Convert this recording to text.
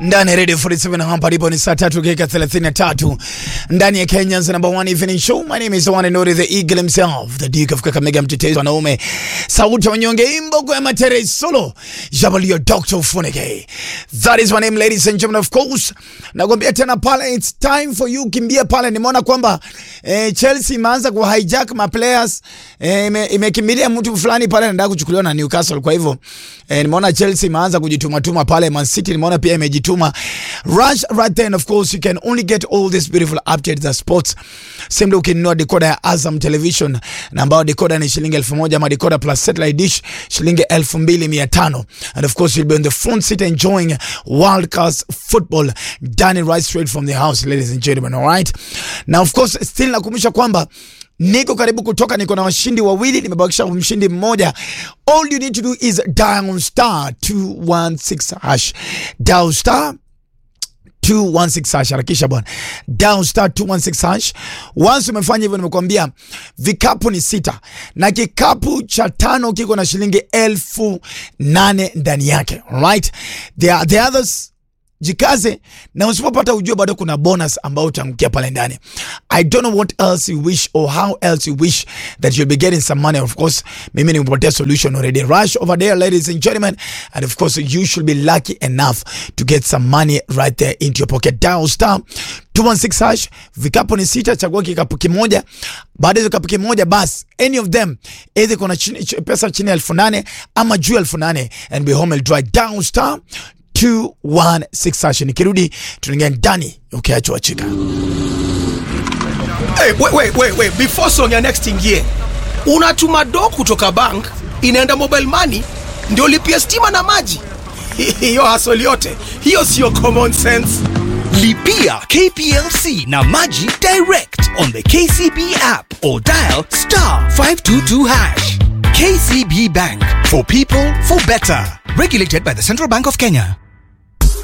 ndani ya Radio 47 hapa ndipo ni saa tatu dakika 33 ndani ya Kenya's number one evening show. My name is one and only the eagle himself, the Duke of Kakamega, mtetezi wanaume, sauti ya wanyonge, imbogo ya matere solo, jabalio Dr. Funike. That is my name ladies and gentlemen, of course. Nakwambia tena pale, it's time for you kimbia pale. Nimeona kwamba eh, Chelsea imeanza ku hijack ma players eh, ime- imekimbilia mtu fulani pale anataka kuchukuliwa na Newcastle. Kwa hivyo eh, nimeona Chelsea imeanza kujituma tuma pale. Man City nimeona pia imejituma. Rush right there and of course you can only get all these beautiful updates za sports simply ukinunua decoder ya Azam Television na ambayo decoder ni shilingi elfu moja ama decoder plus satellite dish shilingi elfu mbili mia tano and of course you'll be on the front seat enjoying world class football done right straight from the house ladies and gentlemen all right na of course still nakumbusha kwamba niko karibu kutoka, niko na washindi wawili, nimebakisha mshindi mmoja. All you need to do is dial star 216 hash, dial star 216 hash, harakisha bwana, dial star 216 hash. Once umefanya hivyo, nimekwambia vikapu ni sita na kikapu cha tano kiko na shilingi elfu nane ndani yake. Alright, the, the others jikaze na usipopata ujue bado kuna bonus ambao utaangukia pale ndani i don't know what else you wish or how else you wish that you'll be getting some money of course mimi nimepotea solution already rush over there ladies and gentlemen and of course you should be lucky enough to get some money right there into your pocket dial star 216 hash vikapu ni sita chagua kikapu kimoja baada ya kikapu kimoja bas any of them either kuna chini, ch- pesa chini ya elfu nane ama juu ya elfu nane and be home and dry down star 216 hash. Nikirudi tunaingia ndani ukiachwa chika. Hey, wait, wait, wait, wait. Before song ya next ingie, unatuma do kutoka bank inaenda mobile money ndio lipia stima na maji. Hiyo hasoli yote hiyo sio common sense. Lipia KPLC na Maji direct on the KCB app or dial star 522 hash. KCB Bank for people for better. Regulated by the Central Bank of Kenya.